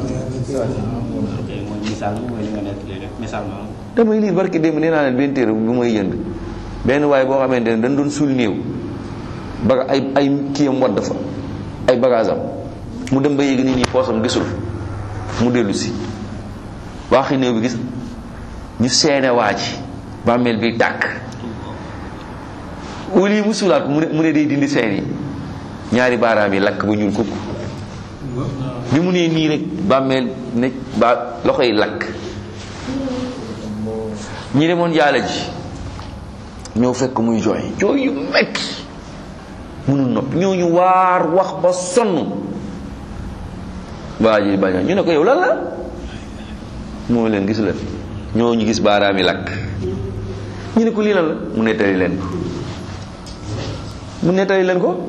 mooy misaal mooy li nga nekk léegi misaal ma damay lii barki démb nee naa leen benn téere bu may jënd benn waaye boo xamante ne dañ doon suul néew baga ay ay kiyam wadd fa ay bagage am mu dem ba yéegi nit ñi poosam gisul mu dellu si waxi néew bi gis ñu seene waa ji bàmmeel bi tàkk au lieu mu suulaat ko mu ne mu ne day dindi seen yi ñaari baaraam yi lakk ba ñuul kukk bi mu nee nii rek bàmmeel ne ba loxo yi lakk ñi demoon yàlla ji ñëw fekk muy jooy jooy yu metti mënul nopp ñooñu waar wax ba sonn waa ji bañ ñu ne ko yow lan la moo leen gis leen ñooñu gis baaraam yi lakk ñu ne ko lii lan la mu nettali leen ko mu nettali leen ko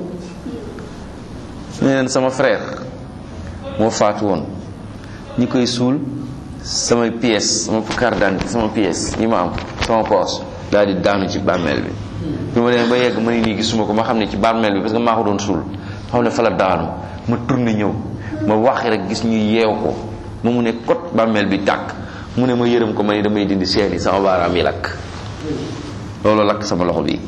ne leen sama frère moo faatu woon ñi koy suul samay pièces sama carte d'identité sama pièce yi ma am sama poche daal di daanu ci bàmmeel bi bi ma demee ba yegg ma ne nii gisuma ko ma xam ne ci bàmmeel bi parce que maa ko doon suul ma xam ne fa la daanu ma tourné ñëw ma wax rek gis ñu yeew ko ma mu ne kot bàmmeel bi tàkk mu ne ma yërëm ko ma ne damay dindi seen yi sama baaraam yi lakk loolu lakk sama loxo bi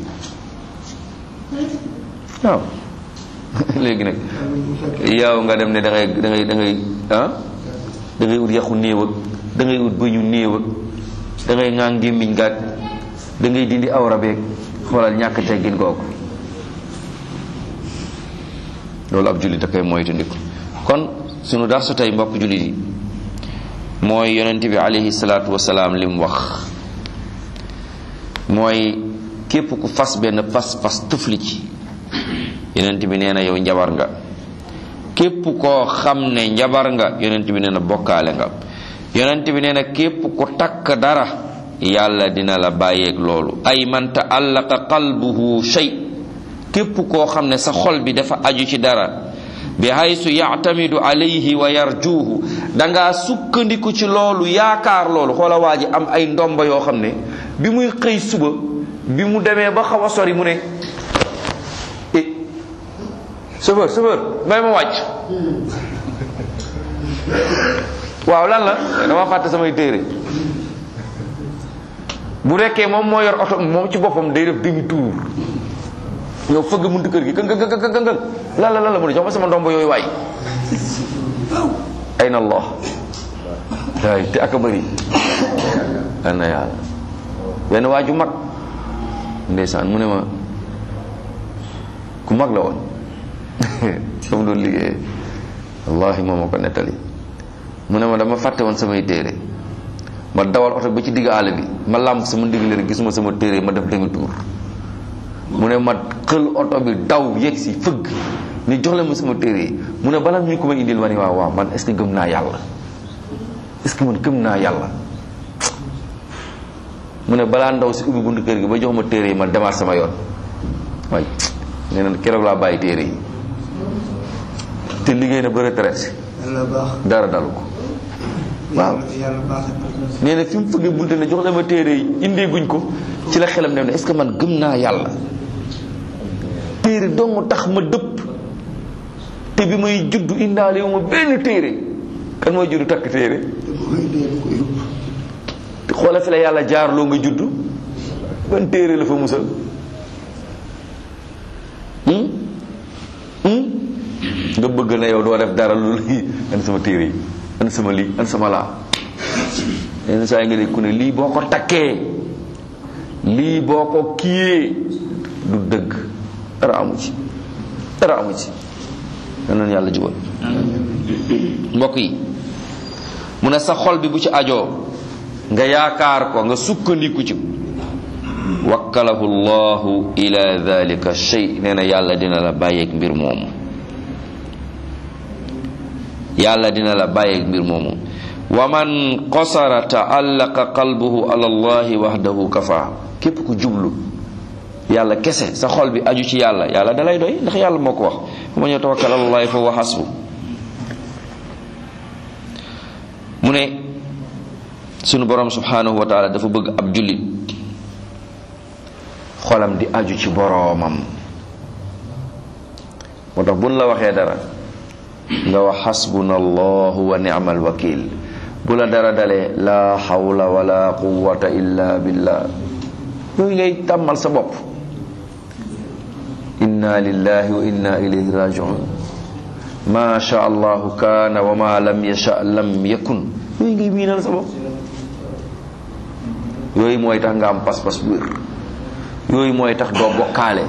waaw léegi nag yow nga dem ne da ngay da ngay da ngay ah da ngay ut yaxu néew ak da ngay ut bëñu néew ak da ngay ŋaa gémmiñ gaat da ngay dindi awra beeg xoolal ñàkk teggin kooku loolu ab jullit da koy moytandiku kon sunu darsu tey mbokk jullit yi mooy yonent bi alayhi salaatu wasalaam li mu wax mooy képp ku fas benn pas-pas tufli ci yonent bi nee na yow njabar nga képp koo xam ne njabar nga yonent bi nee na bokkaale nga yonent bi nee na képp ku takk dara yàlla dina la bàyyeeg loolu ay man taallaqa qalbuhu shay képp koo xam ne sa xol bi dafa aju ci dara bi haysu yactamidu alayhi wa yarjuuhu dangaa sukkandiku ci loolu yaakaar loolu xoola waa ji am ay ndomba yoo xam ne bi muy xëy suba bi mu demee ba xaw a sori mu ne eh chauffeur chauffeur may ma wàcc waaw lan la dama fàtte samay téere bu nekkee moom moo yor oto moom ci boppam day def demi tour ñëw fëgg muntu kër gi këng këng këng këng lan la lan la mu ne jox ma sama ndombo yooyu waay ayna allah waay te aka bëri ana yàlla benn waa ju mag ndeysaan mu ne ma ku mag la woon fa mu doon liggéeyee wallahi moo ma ko nettali mu ne ma dama fàtte woon samay téere ma dawal oto ba ci digg àll bi ma làmb sama ndigle rek gisuma sama téere ma def demi tour mu ne ma xël oto bi daw yegg si fëgg ni jox leen ma sama téere yi mu ne balaa ñu ko may indil ma ne waaw waaw man est-ce que gëm naa yàlla est-ce que man gëm naa yàlla mu ne balaa ndaw si ubbi buntu kër gi ba jox ma téere yi ma demaat sama yoon waay nee na keroog laa bàyyi téere yi te liggéey na ba retraite yàlla baax dara dalu ko waaw yàlla baax nee na fi mu fëggee bunte ne jox leen ma téere yi indee guñ ko ci la xelam ne est-ce que man gëm naa yàlla téere dong tax ma dëpp te bi may juddu indaale wu ma benn téere kan mooy juddu takk téere te bu koy dee du ko yóbbu te xoola fi la yàlla jaarloo nga juddu ban téere la fa musal hmm? Hmm? nga bëgg na yow doo def dara lu lii an sama téere yi an sama lii an sama laa yenn saa yi nga dégg ku ne lii boo ko takkee lii boo ko kiyee du dëgg dara amu ci dara amu ci yal na yàlla jubal mbokk yi mu ne sa xol bi bu ci ajoo nga yaakaar ko nga sukkandiku ci wakkalahu llahu ila dhalika shay nee na yàlla dina la bàyyeeg mbir moomu yàlla dina la bàyyeeg mbir moomu wa man qasara taallaqa qalbuhu ala allahi wahdahu kafa képp ku jublu yàlla kese sa xol bi aju ci yàlla yàlla dalay doy ndax yàlla moo ko wax fa man yatawakkal ala allahi fa huwa hasbu mu ne sunu borom subhanahu wa taala dafa bëgg ab jullit xolam di aju ci boroomam moo tax buñ la waxee dara nga wax xasbuna allahu wa ni'mal wakil bu la dara dalee la hawla wala quwwata illa billah yooyu ngay tàmmal sa bopp inna lillahi wa inna ilayhi rajiun ma sha allahu kaana wa ma lam yasha lam yakun yooyu ngay miinal sa bopp yooyu mooy tax nga am pas-pas bu wér yooyu mooy tax doo bokkaale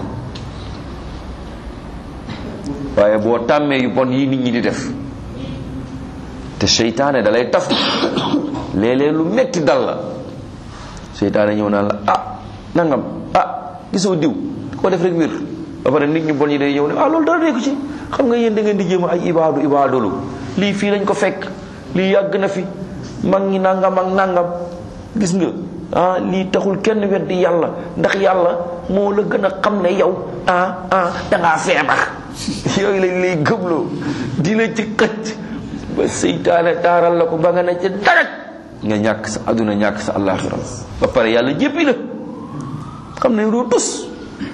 waaye boo tàmmee yu bon yi nit ñi di def te seytaane da lay taf léeg-léeg lu metti dal la seytaane ñëw naan la ah nangam ah gisoo diw ko def rek wér ba pare nit ñu bon yi day ñëw ne ah loolu dara nekku ci xam nga yéen da ngeen di jéem ay ibaadu ibaadolu lii fii lañ ko fekk lii yàgg na fi mag ñi nangam ak nangam gis nga ah lii taxul kenn weddi yàlla ndax yàlla moo la gën a xam ne yow ah ah dangaa feebar yooyu lañ lay gëmloo di la ci xëcc ba seytaane taaral la ko ba nga ne ci daraj nga ñàkk sa aduna ñàkk sa àllaaxira ba pare yàlla jéppi la xam ne doo tus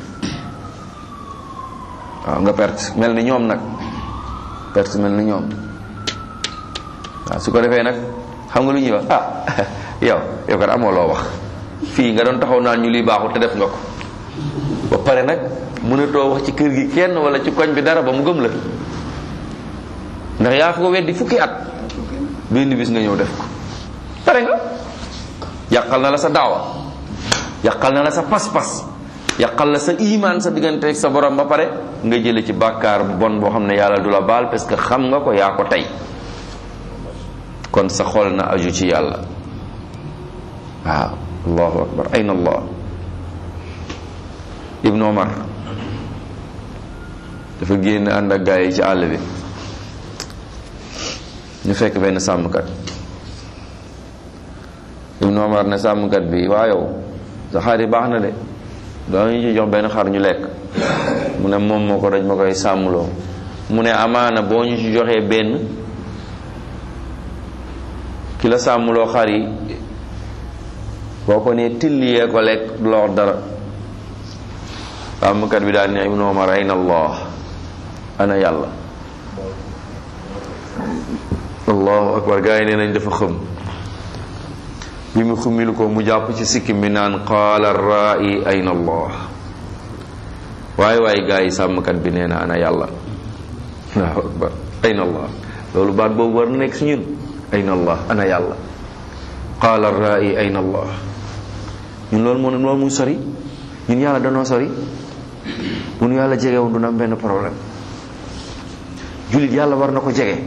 waaw nga perte mel ni ñoom nag perte mel ni ñoom waaw su ko defee nag xam nga lu ñuy wax ah yow yow kat amoo loo wax fii nga doon taxaw naan ñu lii baaxul te def nga ko ba pare nag mënatoo wax ci kër gi kenn wala ci koñ bi dara ba mu gëm la ndax yaa fi ko weddi fukki at benn bis nga ñëw def ko pare nga yàqal na la sa daawa yàqal na la sa pas-pas yàqal la sa imaan sa diggante ak sa borom ba pare nga jële ci bàkkaar bu bon boo xam ne yàlla du la baal parce que xam nga ko yaa ko tey kon sa xol na aju ci yàlla waaw allahu akbar ayna allah ibnu omar dafa génn ànd ak gaa yi ci àll bi ñu fekk benn sàmmkat ibnu omar ne sàmmkat bi waa yow sa xar yi baax na de daañu ci jox benn xar ñu lekk mu ne moom moo ko dañ ma koy sàmmloo mu ne amaana boo ñu ci joxee benn ki la sàmmloo xar yi boo ko nee tilliyee ko lekk du la wax dara sàmmkat bi daal ne ibnu omar ayna allah ana yàlla allahu akbar gaa yi nee nañ dafa xëm bi mu xummilu ko mu jàpp ci sikkim bi naan qaala raai ayna allah waaye waaye gaa yi sàmmkat bi nee na ana yàlla allahu akbar ayna allah loolu baat boobu war na nekk si ñun ayna allah ana yàlla qaala raai ayna allah ñun loolu moo loolu muy sori ñun yàlla danoo sori bu nu yàlla jegewoon du am benn problème jullit yàlla war na ko jege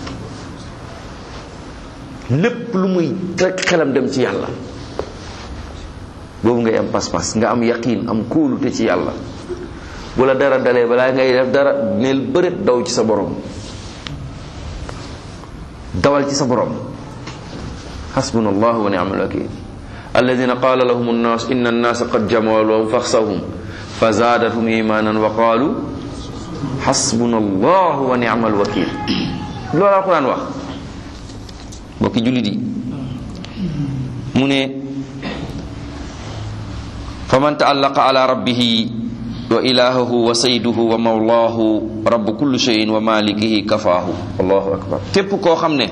lépp lu muy rek xelam dem ci yàlla boobu ngay am pas-pas nga am yaqiin am kóolute ci yàlla bu la dara dalee balaa ngay def dara neel bëreet daw ci sa borom dawal ci sa borom xasbuna allahu wa ni'mal wakil alladina qala lahum annas inna annasa qad jamalu lahum faxsawhum fa zaadathum imanan wa qalu xasbuna allahu wa ni'mal wakil loolu alquran wax mbokki jullit yi mu ne faman taallaqa ala rabbihi wa ilahahu wa sayduhu wa mawlaahu rabbu kulli shay'in wa malikihi kafaahu allahu akbar képp koo xam ne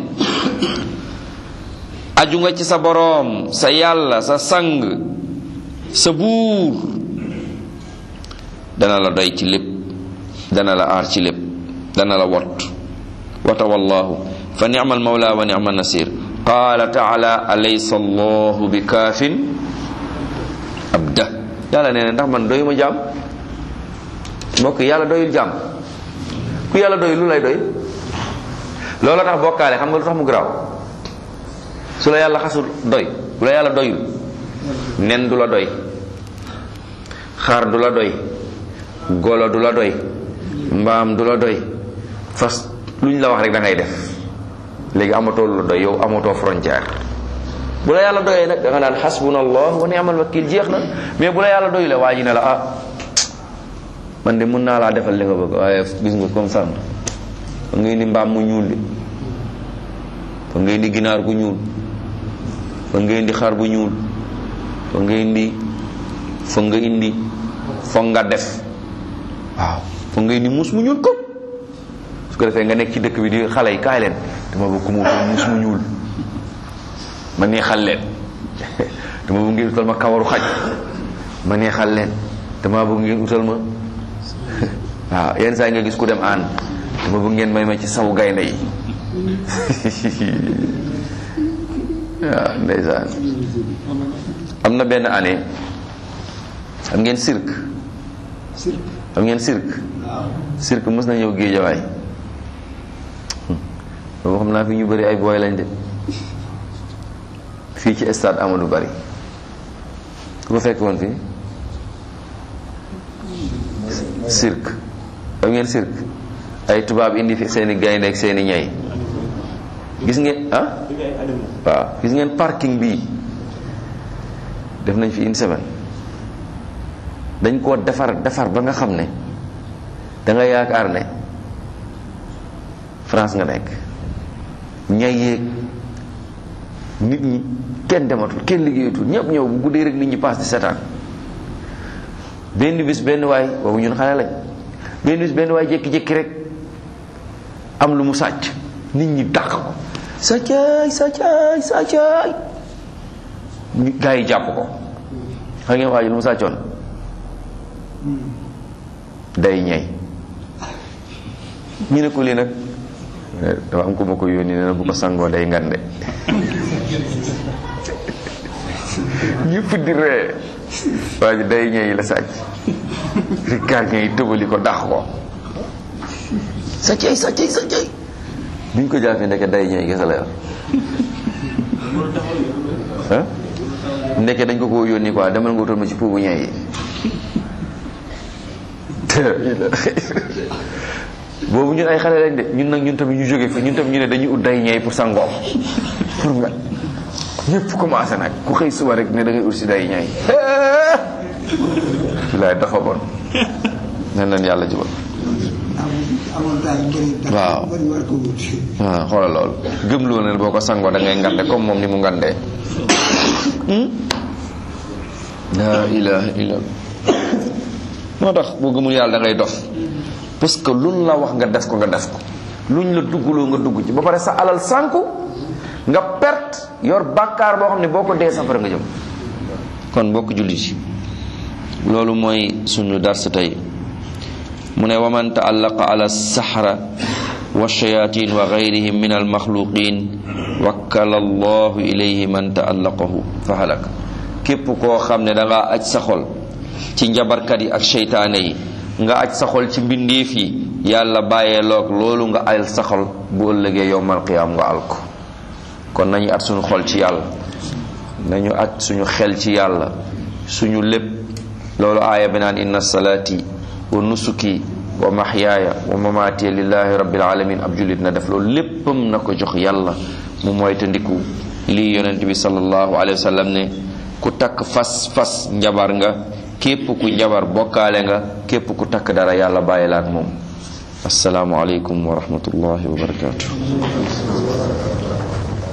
aju nga ci sa boroom sa yàlla sa sang sa buur dana la doy ci lépp dana la aar ci lépp dana la wot wata wallahu fa ni'mal mawla wa ni'mal nasir qala taala alaysa allahu bi kaafin abda yàlla nee na ndax man doyuma jaam mbokk yàlla doyul jaam ku yàlla doyul lu lay doy loolu tax bokkaale xam nga lu tax mu garaaw su la yàlla xasul doy bu la yàlla doyul nen du la doy xar du la doy golo du la doy mbaam du la doy fas lu ñu la wax rek da ngay def léegi amatoo lu la doy yow amatoo frontière bu la yàlla doyee nag da nga naan xasbuna allah wa ni'mal wakil jeex na mais bu la yàlla doyulee waa ji ne la ah man de mën naa laa defal li nga bëgg waaye gis nga comme ça fa nga indi mbaam mu ñuul de fa nga indi ginaar gu ñuul fa nga indi xar bu ñuul fa nga indi fa nga indi fa nga def waaw fa nga indi muus mu ñuul ko su ko defee nga nekk ci dëkk bi di xale yi kaay leen dama bëgg ku mu utal muus mu ñuul ma neexal leen dama bëgg ngeen utal ma kawaru xaj ma neexal leen dama bëgg ngeen utal ma waaw yenn saa yi nga gis ku dem ànd dama bëgg ngeen may ma ci sawu gaynde yi waaw ndeysaan am na benn année am ngeen cirque am ngeen cirque cirque mës na ñëw géejawaay boobu xam naa fi ñu bëri ay booy lañ de fii ci stade Amadou Bari ku ko fekk woon fii cirque am ngeen cirque ay tubaab indi fi seeni gaynde ak seeni ñay gis ngeen ah waaw gis ngeen parking bii def nañ fi une semaine dañ koo defar defar ba nga xam ne da nga yaakaar ne France nga nekk ñay yéeg nit ñi kenn dematul kenn liggéeyatul ñëpp ñëw bu guddee rek nit ñi paas di setaan benn bis benn waay boobu ñun xale lañ benn bis benn waay jékki-jékki rek am lu mu sàcc nit ñi dàq ko sàccaay sàccaay sàccaay gaa yi jàpp ko xam ngeen waa ji lu mu sàccoon day ñey ñu ne ko lii nag dafa am ko ma ko yónni nee na bu ko sangoo day ngande ñëpp di ree waa ji day ñey la sàcc fi gardien yi tëbali ko dàq ko sàccay sàccay sàccay bi ñu ko jàppee ndeke day ñey gisa la yor ah ndeke dañ ko ko yónni quoi demal nga wutal ma ci puubu ñey yi boobu ñun ay xale lañ de ñun nag ñun tamit ñu jóge fi ñun tamit ñu ne dañuy ut day ñey pour sangoom pour nga ñëpp commencé nag ku xëy suba rek ne da ngay ut si day ñey filaay dafa bon nen leen yàlla jubal waaw waaw xoolal lool gëm loo ne boo ko sangoo da ngay ngande comme moom ni mu ngandee la ilaha illa moo tax boo gëmul yàlla da ngay dof parce que luñ la wax nga def ko nga def ko luñ la duggloo nga dugg ci ba pare sa alal sànku nga perte yor bàkkaar boo xam ne boo ko dee safara nga jëm kon mbokk jullit yi loolu mooy suñu dars tey mu ne waman taallaqa ala saxra wa shayatin wa gayrihim min almaxluqin wakkala allahu ilayhi man taallaqahu fa halak képp koo xam ne dangaa aj sa xol ci njabarkat yi ak seytaane yi nga aj sa xol ci mbindeef yi yàlla bàyyee loog loolu nga ayal sa xol bu ëllëgee yowmal qiyaam nga al ko kon nañu at suñu xol ci yàlla nañu at suñu xel ci yàlla suñu lépp loolu aaya bi naan inna salaati wa nusuki wa mahyaaya wa mamaati lillahi rabbil alamin ab jullit na def loolu léppam na ko jox yàlla mu moytandiku lii yonent bi sallallahu alayhi wa sallam ne ku takk fas fas njabar nga képp ku njabar bokkaale nga képp ku takk dara yàlla bàyyi la ak moom asalaamu aleykum wa rahmatullahi wa barakatuh